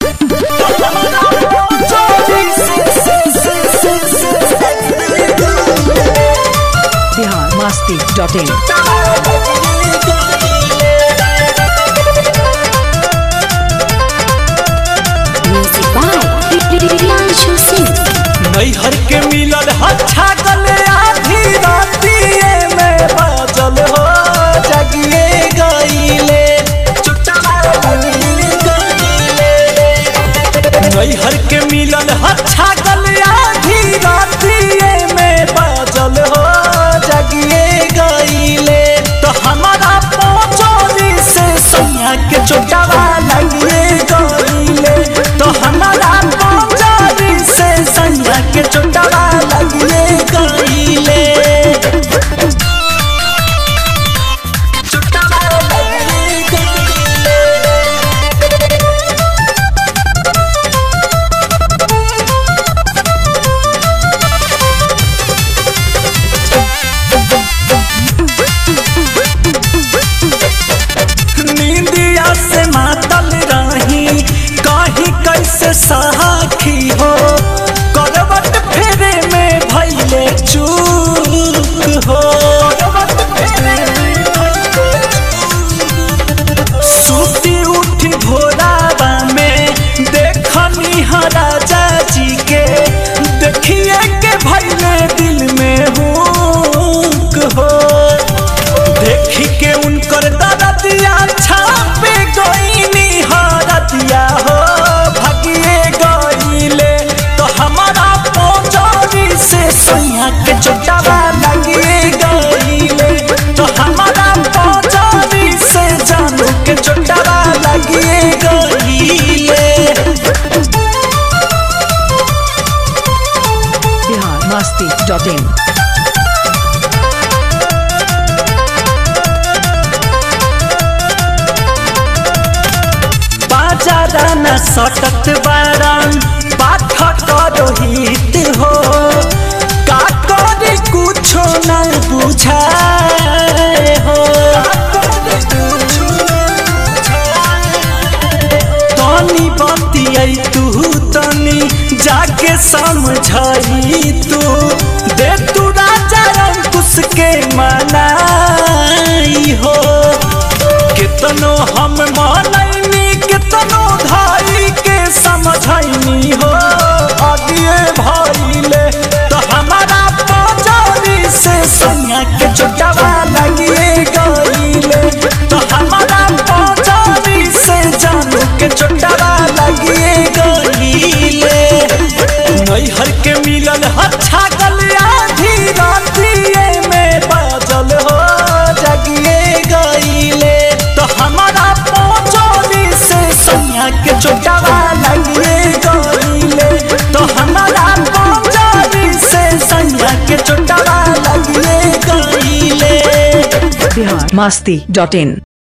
Bihar Masti dot in Music by Priyanshu Singh. नैहर के मिलल अच्छा गले आधी रातिए में बाजल हो जगिए गईले नैहर के मिलल अच्छा गले आधी रातिए में बाजल हो जगिए गईले तो हमारा पहुंचोली से सोनिया के चोटावा लगिए गईले तो हमारा पहुंचोली से सोनिया के चोटावा लगिए गईले चोटावा लगिए गईले नींदिया से मातल रही कहीं कैसे सहाखी हो करवट फेरे में भैले चूक हो सूती उठी भोरावा में देखनी राजा जी के देखिए के भैले दिल में हुक हो देखी के उनकर दरदिया छापे गईनी हरदिया हो भगिए गईले तो हमारा पौचौरी से सैया के चोटावा लगिए गईले तो हमारा पौचौरी से जानू के चोटावा लगिए गईले बिहार मस्ती डॉट इन बाजारा न सटत बारन पाठ रोहित हो का करे कुछो न बुझाए हो तनी बतियै तू तनी जाके समझाई तू दे तू राजा अंकुश के मनाई हो कितनो हम मानैनी कितनो धाई के समझैनी हो आगे भइले तो हमारा पजारी से सोनिया के चोटावा लगिए गईले तो हमारा पजारी से जानू के चोटावा लगिए गईले नैहर के मिलल अच्छा गलिया आधी रातिए में बाजल हो जगिए गईले तो हमारा पहुंचोली से सोनिया के चोटावा लगिए गईले तो हमारा पहुंचोली से सोनिया के चोटावा लगिए गईले बिहार मस्ती डॉट इन